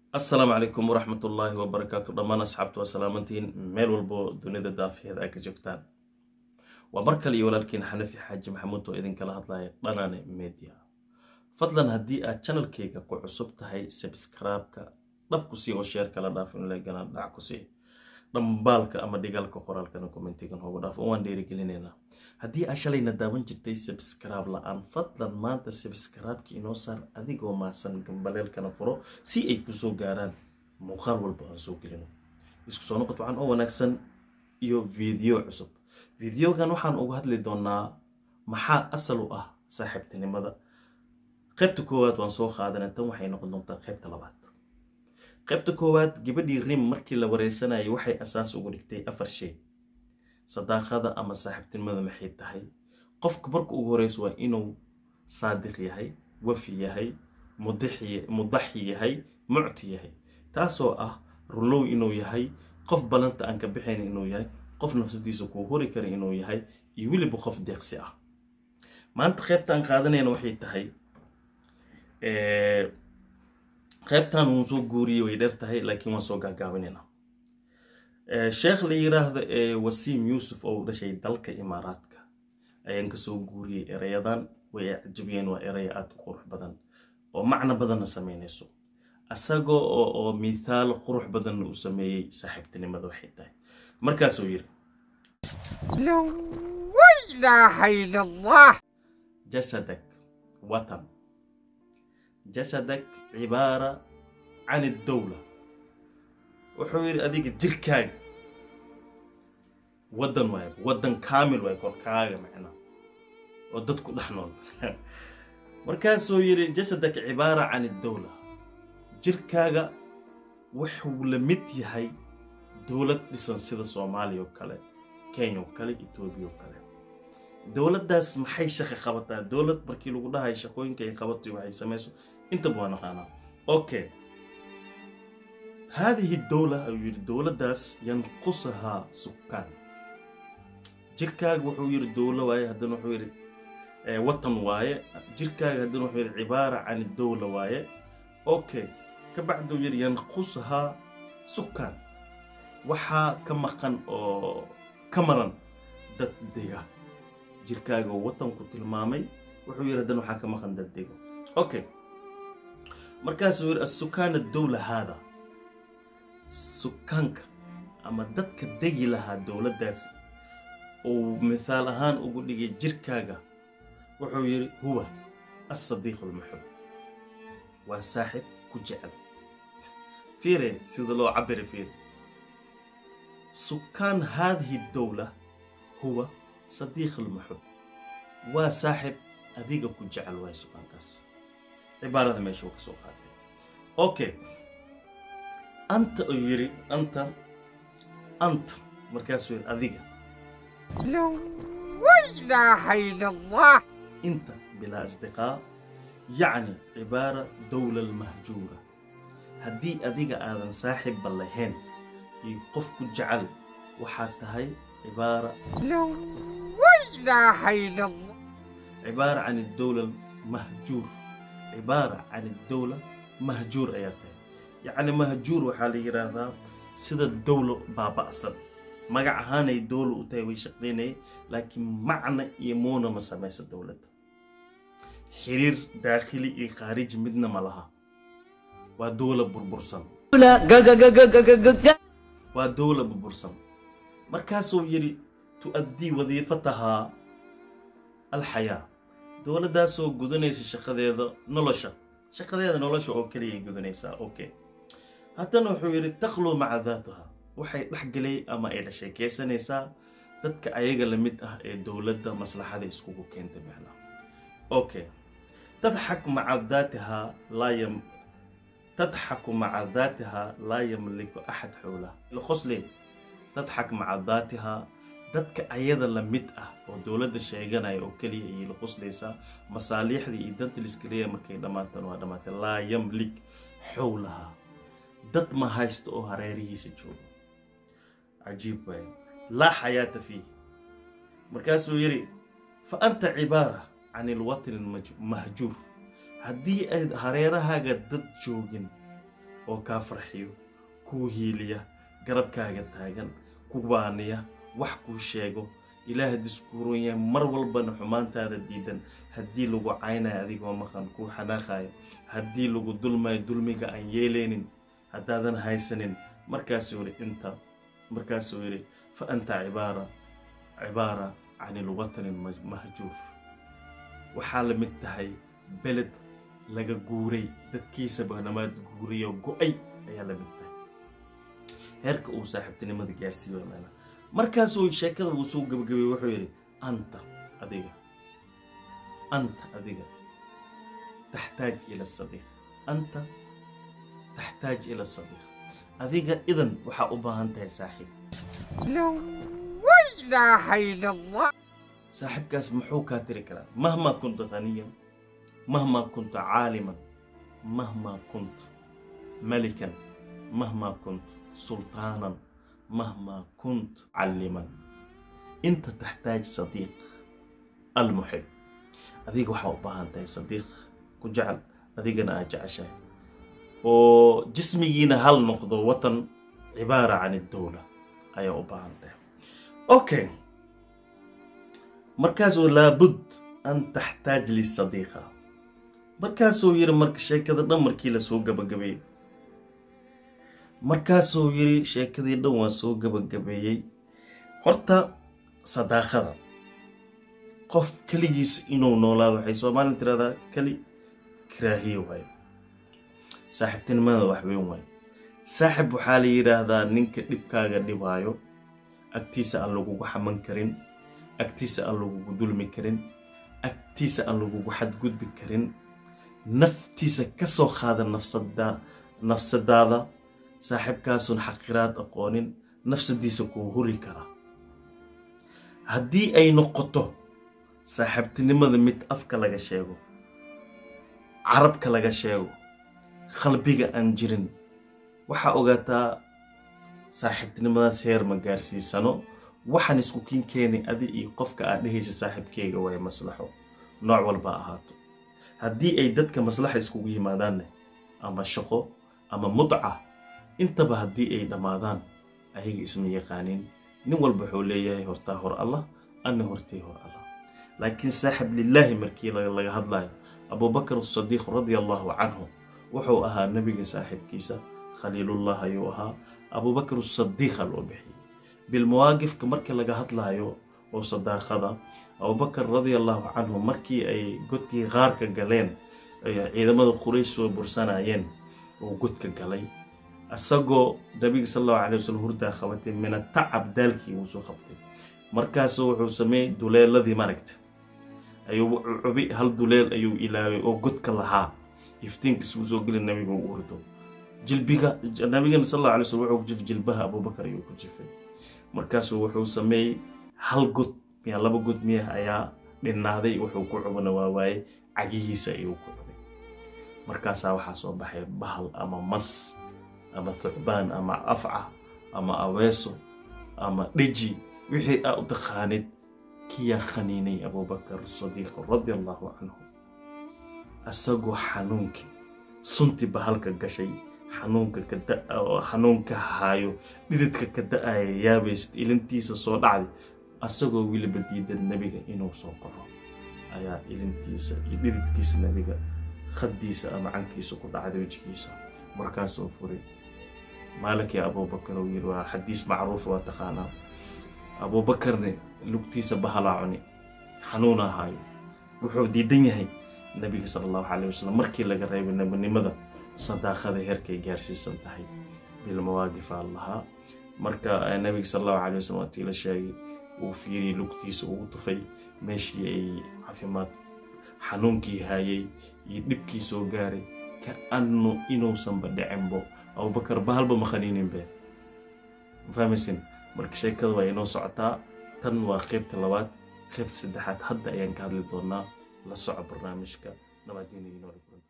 assalaamu calaykum waraxmat ullaahi wabarakaatu dhammaan asxaabtu waa salaamantiin meel walbo dunida daafeeda ay ka joogtaan waa mar kale iyo walaalkiin xanafi xaaji maxamuud oo idinkala hadlaya dhanane media fadlan haddii aad janalkayga ku cusub tahay sabskraibka dhab ku sii oo sheer kala dhaaf in legana dhac ku sii dhambaalka ama dhigaalka qoraalkana kommentigan hoogu dhaaf oo waan dhiirigelinaynaa haddii aa shalayna daawan jirtay sabskraib la-aan fadlan maanta sabskraibka inoo saar adigoo maasan gambaleelkana furo si ay kusoo gaaraan muuqaal walba aan soo gelino isku soo noqod wacan oo wanaagsan iyo video cusub videogan waxaan uga hadli doonaa maxaa asal u ah saaxiibtinimada qaybta koowaad waan soo qaadana tan waxay noqon doontaa qaybta labaad qaybta koowaad gabadhii rim markii la wareysanayay waxay asaas ugu dhigtay afar shay sadaaqada ama saaxiibtinimada maxay tahay qofka marka ugu horeyso waa inuu saadiq yahay wafi yahay mudaxi yahay mucti yahay taasoo ah rulow inuu yahay qof balanta aan ka bixayn inuu yahay qof nafsadiisa kuu hori kara inuu yahay iyo weliba qof deeqsi ah maanta qaybtaan qaadanayna waxay tahay qaybtan wuu soo guuriyey way dheer tahay laakiin waan soo gaagaabinayna sheekh la yiraahdo wasiim yuusuf oo dhashay dalka imaaraadka ayaan kasoo guuriyey erayadan way cajabiyeen waa eraya aada u qurux badan oo macno badanna sameynayso isagoo oo mithaal qurux badanna uu sameeyey saaxiibtinimada waxay tahay markaasuu yiri jasadak watan jasadak cibaara can iddowla wuxuu yidhi adiga jirkaaga waddan waay waddan kaamil waay korkaaga macnaa oo dadku dhex nool markaasuu yidhi jasadaka cibaara can iddowla jirkaaga wuxuu la mid yahay dowlad dhisan sida soomaaliya oo kale kenya oo kale etoobiya oo kale dowladdaas maxay shaqi qabataa dowlad markii lagu dhahay shaqooyinka ay qabato waxay samayso intaba waa naqaanaa okay haadihi dowla ayuu yidhi dowladdaas yanqusahaa sukaan jirkaaga wuxuu yidhi dowlo waaye haddana wuxuu yidhi watan waaye jirkaaga haddana wuxuu yidhi cibaara can dowla waaye okay ka bacduu yidhi yanqusahaa sukaan waxaa ka maqan oo ka maran dad dega jirkaaga watanku tilmaamay wuxuu yidhi haddana waxaa ka maqan dad dega okay markaasuu yidhi asukaan dowla haada sukaanka ama dadka degi lahaa dowladdaasi uu mithaal ahaan ugu dhigay jirkaaga wuxuu yidhi huwa asadiiq almuxub waa saaxib ku jecel fiire sida loo cabiri fiire sukaan haadihi dowla huwa sadiiq almuxub waa saaxib adiga ku jecel waay sukaankaas cibaarada meesha uu ka soo qaatay okay anta uu yidhi anta anta markaasuu yidhi adiga inta bilaa asdiqaa yacni cibaara dowla almahjuura haddii adiga aadan saaxibba lahayn iyo qof ku jecel waxaad tahay cibaara cibaara can dowla mahjuur cibaara can dowla mahjuur ayaa tahay yacni mahjuur waxaa la yidhaahdaa sida dowlo baaba'san magac ahaanay dowlo u tahay way shaqaynayay laakiin macna iyo muuna ma samayso dowladda xiriir daakhili iyo khaariji midna ma laha waa dowla burbursan waa dowla burbursan markaasuu yidhi tu'addii wadiifatahaa alxayaa dowladdaasoo gudanaysa shaqadeeda nolosha shaqadeeda nolosha oo keliyay gudanaysaa okay haddana wuxuu yidhi taqluu maca daatiha waxay dhexgelay ama ay la sheekaysanaysaa dadka ayaga la mid ah ee dowladda maslaxada iskugu keentay macnaa okay tadxak maca daatiha laa yam tadxaku maca daatiha laa yamliku axad xowlaha qosle tadxak maca daatiha dadka ayada la mid ah oo dowladda sheeganaya oo keliya ayay la qoslaysaa masaaliixdii iyo danta liskaleeya markay dhammaatan waa dhammaatay laa yamlik xowlaha dad ma haysto oo hareerihiisa jooga cajiib waay laa xayaata fiih markaasuu yidhi fa anta cibaara can ilwatni mahjuur haddii ayd hareerahaaga dad joogin oo kaa farxiyo kuu hiiliya garabkaaga taagan ku baaniya wax kuu sheego ilaah diskuuran yahay mar walbana xumaantaada diidan haddii lagu caynayo adigoo maqan kuu xanaaqayo haddii lagu dulmayo dulmiga aan yeeleynin haddaadan haysanin markaasuu yidhi inta markaasuu yidhi fa anta cibaara cibaara cani lwatanin mahjuur waxaa la mid tahay beled laga guuray dadkiisaba namaad guuriyo go-ay ayaa la mid tahay heerka uu saaxiibtinimada gaarsiiyo meela markaasuu sheekada uu soo gabagabay wuxuu yidhi anta adiga anta adiga taxtaaj ila sadiiq anta taxtaaj ila sadiiq adiga idan waxaa u baahan tahay saaxiib saaxiibkaas muxuu kaa tiri karaa mahmaa kunta qaniyan mahmaa kunta caaliman mahmaa kunta malikan mahmaa kunta sultaanan mahmaa kunt calliman inta taxtaaj sadiiq almuxib adiga waxaa u baahan tahay sadiiq ku jecel adigana aad jeceshahay oo jismigiina hal noqdo watan cibaara can iddowla ayaa u baahan tahay okay markaasuu laabud an taxtaaj lisadiiqa markaasuu yidhi marka sheekada dhan markii la soo gabagabeeyey markaasuu yidhi sheekadii dhan waa soo gabagabeeyey horta sadaaqada qof keligiis inuu noolaado waxay soomaalin tiraahdaa keli karaahiye waayo saaxiibtinimada wax weyn waayo saaxib waxaa la yidhaahdaa ninka dhibkaaga dhibaayo agtiisa aan lagugu xaman karin agtiisa aan lagugu dulmi karin agtiisa aan lagugu xadgudbi karin naftiisa ka soo qaada nafsadaada saaxiibkaasun xaqiraad aqoonin nafsadiisa kuu huri kara haddii ay noqoto saaxiibtinimada mid afka laga sheego carabka laga sheego qalbiga aan jirin waxaa ogaataa saaxiibtinimadaas heer ma gaarsiisano waxaan isku kin keenay adi iyo qofka aad dhehaysa saaxiibkeyga way maslaxo nooc walba ahaato haddii ay dadka maslaxa iskugu yimaadaanne ama shaqo ama mudca intaba haddii ay dhammaadaan ayaga isma yaqaaniin nin walba wuxuu leeyahay hortaa hor allah anna hortay hor allah laakiin saaxib lilaahi markii laga hadlayo abubakar asadiiq radia allahu canhu wuxuu ahaa nebiga saaxiibkiisa khaliilullah ayuu ahaa abubakar asadiiqa loo bixiyey bilmawaaqifka markii laga hadlaayo oo sadaaqada abubakar radia allahu canhu markii ay godkii qaarka galeen ciidamada quraysh soo bursanayeen oo godka galay isagoo nabiga sal allahu alay wasalam hurdaa qabatay mina tacab daalkii uu soo qabtay markaasu wuxuu sameeyey duleeladii maragta ayuu cubi hal duleel ayuu ilaaway oo godka lahaa iftiinkiis uu soo geli nabiga u urdo jilbiga nabigana sal allahu alay wasalam wuxuu ku jif jilbaha abubakar ayuu ku jifay markaasuu wuxuu sameeyey hal god miya laba god miyah ayaa dhinaaday wuxuu ku cubana waa waaye cagihiisa ayuu ku cubay markaasaa waxaa soo baxay bahal ama mas ama thucbaan ama afca ama aweeso ama dheji wixii aa u taqaanid kiyaa khaniinay abubakar sadiiq radia allahu canhu isagoo xanuunkii sunti bahalka gashay xanuunka xanuunka haayo dhididka ka da-aya yaabayst ilintiisa soo dhacday asagoo weliba diidan nebiga inuu soo qaco ayaa ilintiisa iyo dhididkiisa nebiga khaddiisa ama cankiisa ku dhacday wejigiisa markaasuu furay maalinkii abubakar uu yidhi waa xadiis macruuf waa taqaanaa abuubakarne lugtiisa bahalaa cuni xanuuna haayo wuxuu diidan yahay nebiga sala allahu caleyh wasalam markii laga reebay nebinimada sadaaqada heerkay gaarsiisan tahay bilmawaaqifa lahaa marka nebiga sala allahu caleyh wasalam waatii la sheegay uu fiiriyey lugtiisa ugu tufay meeshii ay caafimaad xanuunkii haayay iyo dhibkii soo gaaray ka annu inuusanba dhicinbo abubakar bahalba ma khaniininbe mafahmaysin marka sheekada waa inoo socotaa tan waa qaybta labaad qaybta saddexaad hadda ayaan ka hadli doonaa la soco barnaamijka nabaadiina inoo